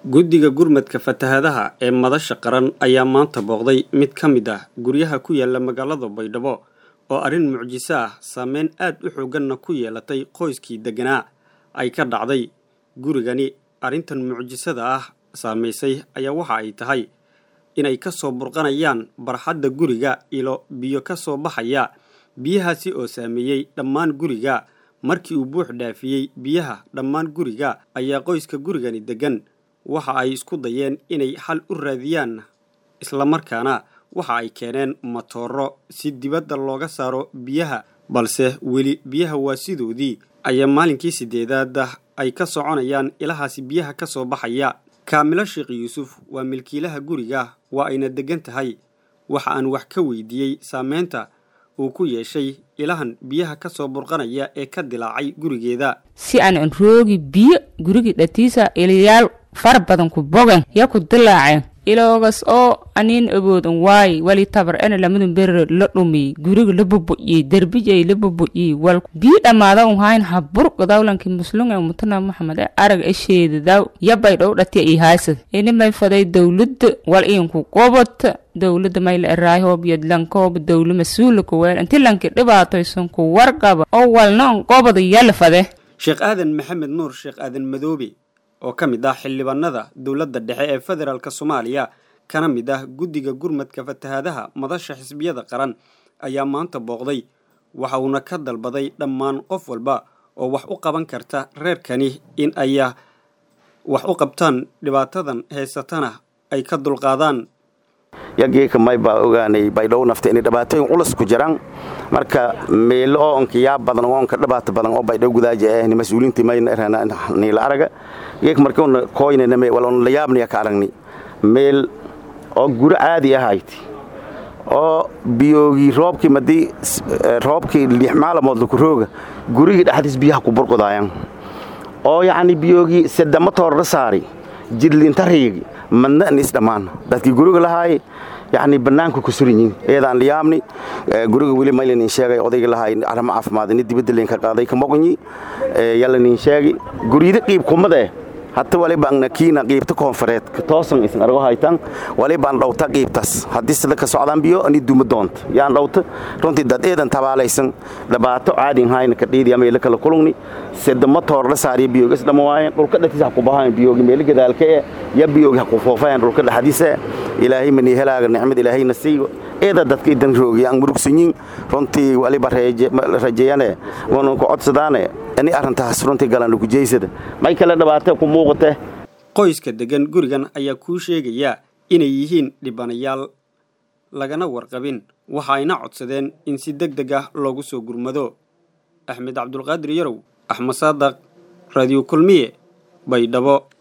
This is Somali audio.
guddiga gurmadka fatahaadaha ee madasha qaran ayaa maanta booqday mid ka mid ah guryaha ku yaala magaalada baydhabo oo arrin mucjiso ah saameyn aad u xoogganna ku yeelatay qoyskii degganaa ay ka dhacday gurigani arrintan mucjisada ah saamaysay ayaa waxa ay tahay inay ka soo burqanayaan barxadda guriga ilo biyo ka soo baxaya biyahaasi oo saameeyey dhammaan guriga markii uu buux dhaafiyey biyaha dhammaan guriga ayaa qoyska gurigani deggan waxa ay isku dayeen inay xal u raadiyaan islamarkaana waxa ay keeneen matooro si dibadda looga saaro biyaha balse weli biyaha waa sidoodii ayaa maalinkii siddeedaada ay ka soconayaan ilahaasi biyaha ka soo baxaya kaamilo sheekh yuusuf waa milkiilaha guriga waa ayna deggan tahay waxa aan wax ka weydiiyey saameynta uu ku yeeshay ilahan biyaha ka soo burqanaya ee ka dilaacay gurigeeda si aan an roogi biyo gurigii dhatiisa iliyaal fara badan ku bogan ya ku dilaaceen iloogas oo aniin awoodan waaye wali tabar ena lamadun berere la dhumiyey guriga la bubu'iyey derbijay la bubu'iyey wal bii dhammaada un hayn habur gadawlanki muslunga mutana maxamed ee arag e sheedadaw yabay dhow dhatiya ii haysad inimay faday dawladda wal iinku qobata dawladda mayla eraayo hoob yadlankooba dawla mas-uula kuweel inti lanki dhibaatoysan ku warqaba oo walna on qobada yala fade sheekh aadan maxamed nuur sheekh aadan madoobe oo ka mid ah xildhibaanada dowladda dhexe ee federaalk soomaaliya kana mid ah guddiga gurmadka fatahaadaha madasha xisbiyada qaran ayaa maanta booqday waxa uuna ka dalbaday dhammaan qof walba oo wax u qaban karta reerkani in ay wax u qabtaan dhibaatadan haysatana ay ka dulqaadaan yageeka may baa ogaanay baydhow nafta inay dhibaatooyin culus ku jiraan marka meelo oo onka yaa badan oo onka dhibaato badan oo baydhow gudaaja ah ni mas-uuliintii mayna erana niila araga geek markuuna kooynana me wal on la yaabnaya ka aragni meel oo guri caadi ahayti oo biyoogii roobkii madii roobkii lix maalamood laku rooga gurigii dhexdiis biyaha ku burqudaayan oo yacni biyoogii sedama toorra saari jidliintariigi madna nis dhammaan dadkii guriga lahaay yani banaanka ku suran yihiin eedaan liyaabni guriga weli maylanin sheegay odayga lahaay arrimo caafimaad ini dibadda leen ka qaaday ka moqonyi yalanin sheegi guryida qiib kumade hata walibaan kiina qiibta koonfureed toosan isan argo haytan walibaan dhowta qiibtas haddii sida ka socdaan biyo ani duma doonta yaan dhowta runtii dad eedan tabaalaysan dhibaato caadin hayna ka dhiidi ama ila kala kulungni sida matoor la saariya biyoogi is dhama waayeen dhulka dhexdiisa ha ku bahayan biyoogi meeli gadaalka ee ya biyoogi ha ku foofayan dhulka dhexdiisa ilaahay mani helaaga nicmad ilaahayna siigo eeda dadka idan roogiya aan murugsanyin runtii waliba rajeeyane wana ku codsadaane ani arrintaas runtii galan ugujeysada may kale dhibaata ku muuqate qoyska deggan gurigan ayaa kuu sheegaya inay yihiin dhibanayaal lagana warqabin waxa ayna codsadeen in si deg deg ah loogu soo gurmado axmed cabdulqaadir yarow axmed saadaq raadiyo kulmiye baydhabo